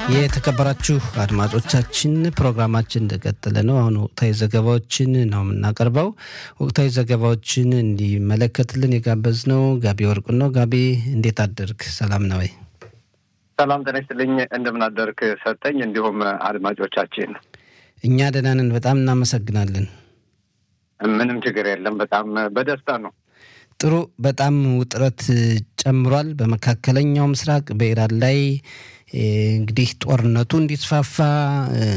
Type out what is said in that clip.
የተከበራችሁ አድማጮቻችን ፕሮግራማችን እንደቀጠለ ነው። አሁን ወቅታዊ ዘገባዎችን ነው የምናቀርበው። ወቅታዊ ዘገባዎችን እንዲመለከትልን የጋበዝነው ጋቢ ወርቁ ነው። ጋቢ እንዴት አደርግ? ሰላም ነው ወይ? ሰላም ጤና ይስጥልኝ። እንደምን አደርክ ሰጠኝ። እንዲሁም አድማጮቻችን እኛ ደህና ነን። በጣም እናመሰግናለን። ምንም ችግር የለም። በጣም በደስታ ነው። ጥሩ። በጣም ውጥረት ጨምሯል በመካከለኛው ምስራቅ በኢራን ላይ እንግዲህ ጦርነቱ እንዲስፋፋ